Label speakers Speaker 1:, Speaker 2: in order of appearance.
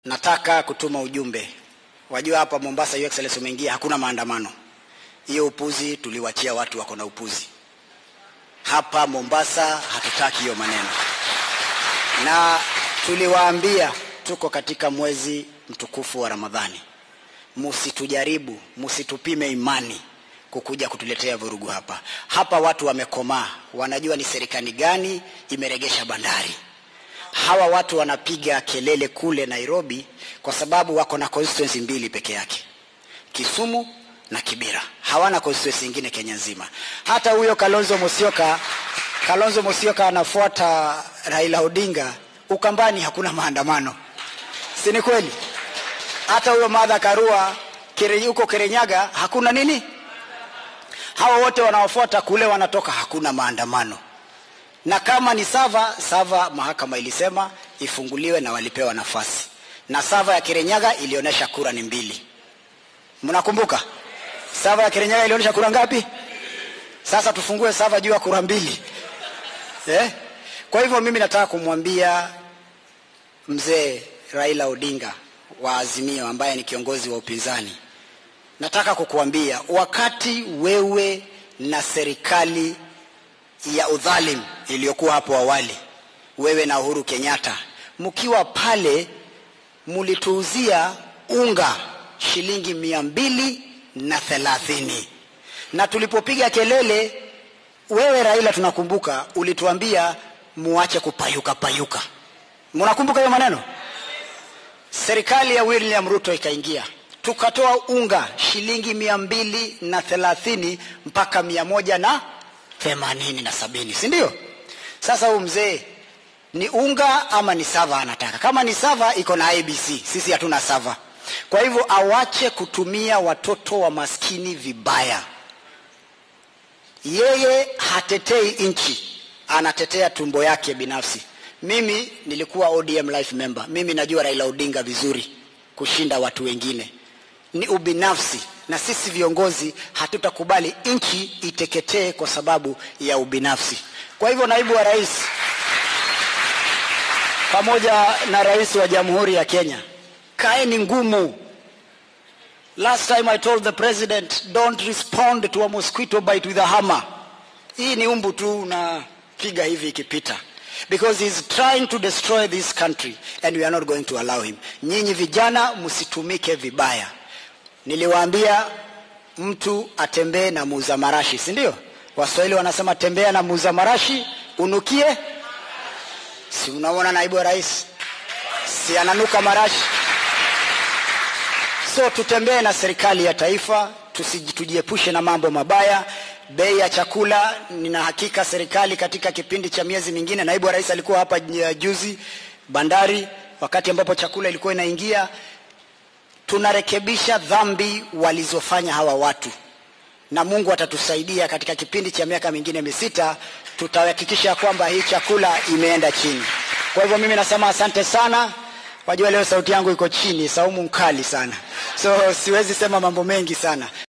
Speaker 1: Nataka kutuma ujumbe. Wajua hapa Mombasa, Your Excellency, umeingia, hakuna maandamano. Hiyo upuzi tuliwachia watu wako na upuzi. Hapa Mombasa hatutaki hiyo maneno, na tuliwaambia tuko katika mwezi mtukufu wa Ramadhani, musitujaribu, musitupime imani kukuja kutuletea vurugu hapa. Hapa watu wamekomaa, wanajua ni serikali gani imeregesha bandari hawa watu wanapiga kelele kule Nairobi kwa sababu wako na constituency mbili peke yake, Kisumu na Kibera. Hawana constituency nyingine Kenya nzima. Hata huyo Kalonzo Musyoka, Kalonzo Musyoka anafuata Raila Odinga. Ukambani hakuna maandamano, si ni kweli? Hata huyo Martha Karua kire, huko Kirinyaga hakuna nini. Hawa wote wanaofuata kule wanatoka, hakuna maandamano na kama ni sava sava, mahakama ilisema ifunguliwe na walipewa nafasi, na sava ya Kirinyaga ilionyesha kura ni mbili. Mnakumbuka sava ya Kirinyaga ilionyesha kura ngapi? Sasa tufungue sava juu ya kura mbili eh? Kwa hivyo mimi nataka kumwambia mzee Raila Odinga wa Azimio ambaye ni kiongozi wa upinzani, nataka kukuambia wakati wewe na serikali ya udhalim iliyokuwa hapo awali, wewe na Uhuru Kenyatta mkiwa pale, mulituuzia unga shilingi mia mbili na thelathini na tulipopiga kelele, wewe Raila, tunakumbuka ulituambia muache kupayuka payuka. Mnakumbuka hiyo maneno? Serikali ya William Ruto ikaingia tukatoa unga shilingi mia mbili na thelathini mpaka mia moja na themanini na sabini si ndio? Sasa huyu mzee ni unga ama ni sava anataka? Kama ni sava iko na ABC, sisi hatuna sava. Kwa hivyo awache kutumia watoto wa maskini vibaya. Yeye hatetei nchi, anatetea tumbo yake binafsi. Mimi nilikuwa ODM life member, mimi najua Raila Odinga vizuri kushinda watu wengine. Ni ubinafsi na sisi viongozi hatutakubali nchi iteketee kwa sababu ya ubinafsi. Kwa hivyo, naibu wa rais pamoja na rais wa Jamhuri ya Kenya, kaeni ngumu. Last time I told the president don't respond to a mosquito bite with a hammer. Hii ni umbu tu unapiga hivi ikipita because he's trying to destroy this country and we are not going to allow him. Nyinyi vijana msitumike vibaya. Niliwaambia mtu atembee na muuza marashi, si ndio? Waswahili wanasema tembea na muuza marashi unukie. Si unaona naibu wa rais, si ananuka marashi? So tutembee na serikali ya taifa, tujiepushe na mambo mabaya. Bei ya chakula, nina hakika serikali katika kipindi cha miezi mingine, naibu wa rais alikuwa hapa juzi bandari, wakati ambapo chakula ilikuwa inaingia tunarekebisha dhambi walizofanya hawa watu, na Mungu atatusaidia katika kipindi cha miaka mingine misita, tutahakikisha kwamba hii chakula imeenda chini. Kwa hivyo mimi nasema asante sana. Wajua leo sauti yangu iko chini, saumu mkali sana, so siwezi sema mambo mengi sana.